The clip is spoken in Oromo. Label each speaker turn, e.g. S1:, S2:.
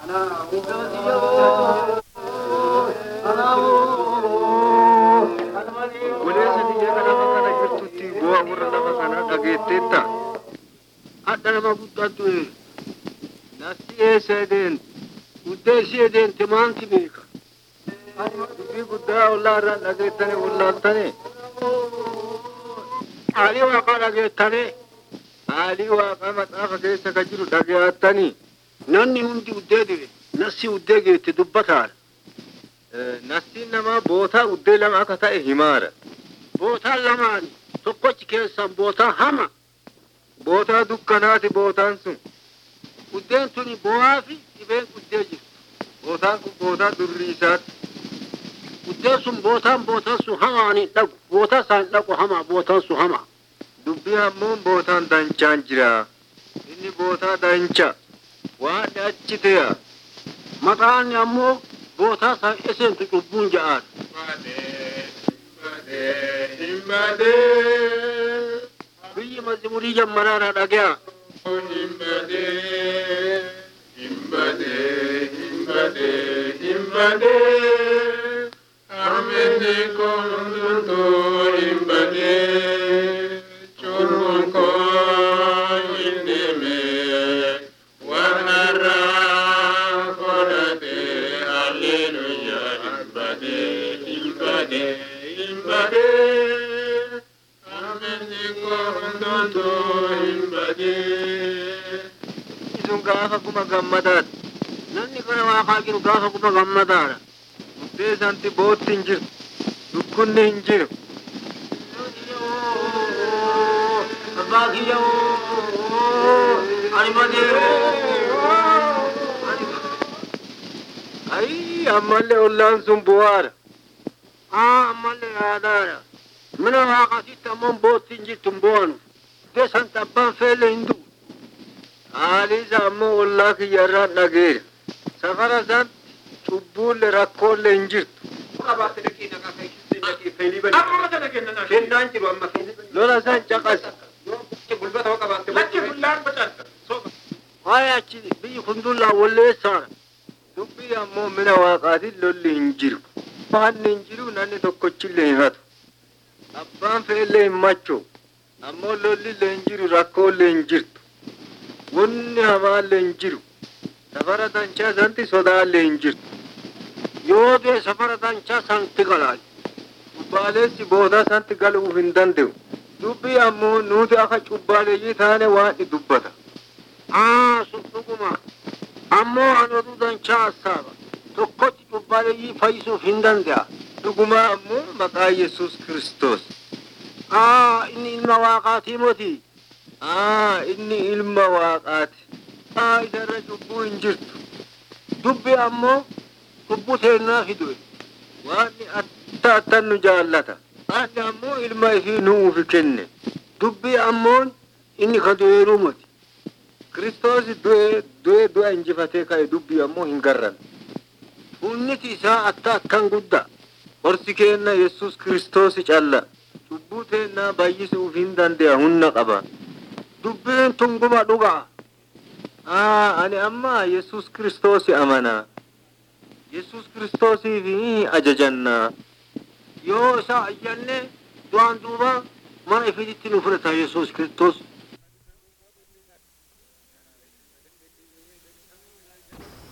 S1: Goleessa biyya lafa kana jirtutti bu'aa warra lafa kanaa dhageetteetta. Hadha nama guddaatu nasti eessa edeen guddee ishee deemte maanti beeka. Dubbii guddaa ollaa irraa dhageettane wallaaltane. Haalii waaqaa dhageettane. Haalii waaqaa maxaafa keessa ka jiru dhageettanii. Namni hundi uddee dire nassi uddee geette dubbataadha. Nastiin namaa bootaa uddee lama akka ta'e himaara. Bootaan lamaan tokkochi keessan bootaa hama. Bootaa dukkanaati bootaan sun. Uddeen tuni bo'aa fi dhibeen uddee jirtu. Bootaan kun bootaa durriisaati. Uddeen sun bootaan bootaan sun hamaan hin dhaqu. Bootaa isaan dhaqu hamaa bootaan sun hamaa. Dubbii ammoo bootaan danchaan jira. Inni bootaa dancha. Waan achi ta'e. Maqaan ammoo bootaa isaan eseentu cubbuun ja'aadha. Biyyi mazmurii jammaraadha dhagaya. Sun gaafa kuma gammadaadha. Namni kana waaqaa jiru gaafa kuma gammadaadha. Buddee santi bootti hin jiru. Dukkunni hin jiru. Abbaa kiyya ani malee Ayi ammallee ollaan sun bu'aadha. Aa ammallee yaadaadha. Mina waaqasitti ammoo bootti hin jirtu hin bu'anu. Buddee santi abbaan feelle hin du'u. Haaliisa ammoo ollaa kiyyarraan dhageera. Safara isaatti cubbuulle rakkoolle hin jirtu. Lola isaan caqasa. Waa'ee achi biyyi kundullaa walleessaadha. Dubbii ammoo mina waaqaatiin lolli hin jiru. Hanni hin jiru namni tokkochillee hin hatu. Abbaan fe'ellee hin machoo. Ammoo lollillee hin jiru rakkoollee hin jirtu. Wanni hamaallee hin jiru. Safara danchaa santi sodaallee hin jirtu. Yoo dee safara danchaa santi galaa. Cubbaaleessi boodaa santi galuuf hin danda'u. Dubbii ammoo nuti akka cubbaaleeyyii taane waan ni dubbata. Aa sun dhuguma. Ammoo ani oduu danchaa assaaba. Tokkotti cubbaaleeyyii fayyisuuf hin danda'a. Dhuguma ammoo maqaa Yesuus Kiristoos. Aa inni ilma waaqaatii motii. Aa inni ilma waaqaati. Aa isarra cubbuu hin jirtu. Dubbi ammoo cubbuu teennaa fidue. Waanni atta attan nu jaallata. Waanni ammoo ilma ifii nuufi kenne. Dubbi ammoon inni ka du'eeruu moti. Kiristoos du'ee du'ee du'a injifatee ka'e dubbi ammoo hin garran. Hunniti isaa atta akkan guddaa. Horsi keenna Yesuus Kiristoos calla. Cubbuu teennaa baay'isuuf hin danda'a humna qaba. Dubbiin tunguma dhugaa. Aa ani amma Yesuus Kiristoos amanaa. Yesuus Kiristoosiif ajajannaa. Yoo isa ajjanne du'aan duuba mana ifiitti nu fudhata Yesuus Kiristoos.